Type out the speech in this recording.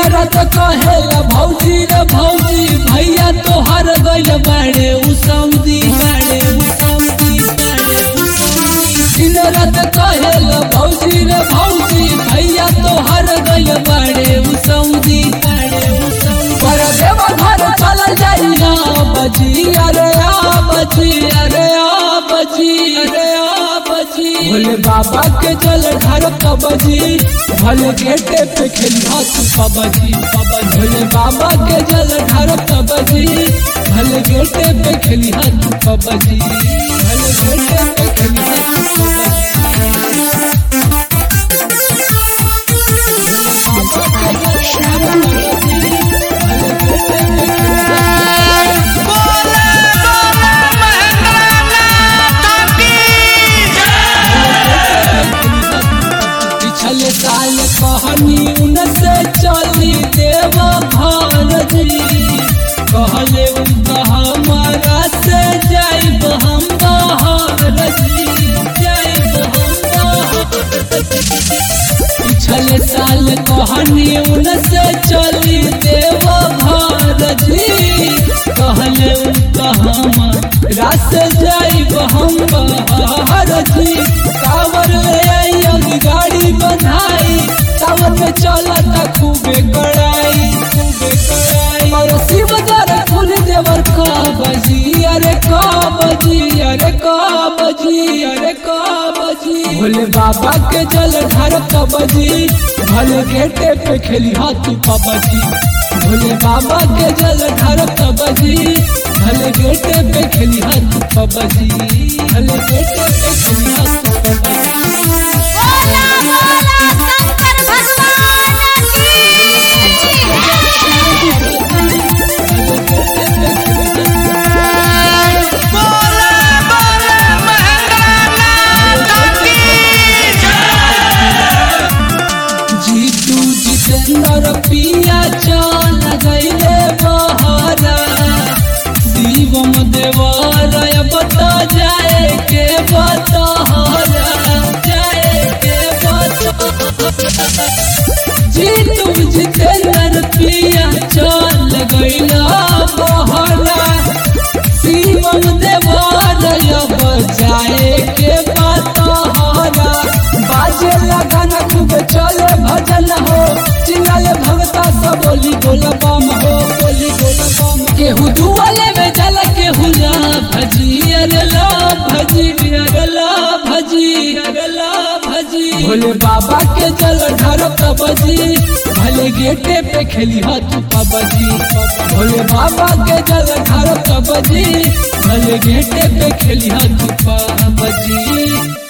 रात कहेला भौजी रे भौजी भैया तोहर गइल बाड़े उ सऊदी बाड़े उ सऊदी बाड़े उ सऊदी दिन रात कहेला भौजी रे भौजी भैया तोहर गइल बाड़े उ सऊदी बाड़े उ सऊदी पर देव घर चल जाई ना बजी अरे आ बजी अरे आ बजी अरे आ बजी भोले बाबा के जल घर कबजी भले गेटे पे खेलिया तू पबजी पबजी भोले बाबा के जल घर कबजी भले गेटे पे खेलिया तू पबजी भले गेटे पे खेलिया तू पबजी पिछले साल कहनी उनसे चली देव भारती कहले उनका हमारा से जाइब हम भारती जाइब हम भारती पिछले साल कहनी उनसे चली देव भारती कहले उनका हमारा से जाइब हम भारती कावर ले आई अभी गाड़ी बधाई सावन में चलता खूबे कड़ाई खूबे कड़ाई और शिव जर फूल देवर का बजी अरे का बजी अरे का बजी अरे का बजी भोले बाबा के जल ढार का बजी भले गेटे पे खेली हाथी पबजी भोले बाबा के जल ढार का बजी भले गेटे पे खेली हाथी पबजी भले गेटे पे खेली हाथी पबजी बोला बोला शंकर भगवान की जीतू जितेंद्र पिया चल गईले बहरा शिवम देवरय बता जाए के बतहरा जाए के बतहरा जीतू जितेंद्र पिया चल गईला बहरा शिवम देवरय बजाए के बतहरा बाजे लगन खूब चले भजन हो चिल्लाले भगता सब बोली बोल बम हो बोली बोल बम केहू दुआले में जल केहू ला भजी अरे ला भजी अरे ला भजी अरे ला भजी भोले बाबा के जल ढार बजी भले गेटे पे खेली हाथ पबजी भोले बाबा के जल ढार बजी भले गेटे पे खेली हाथ पबजी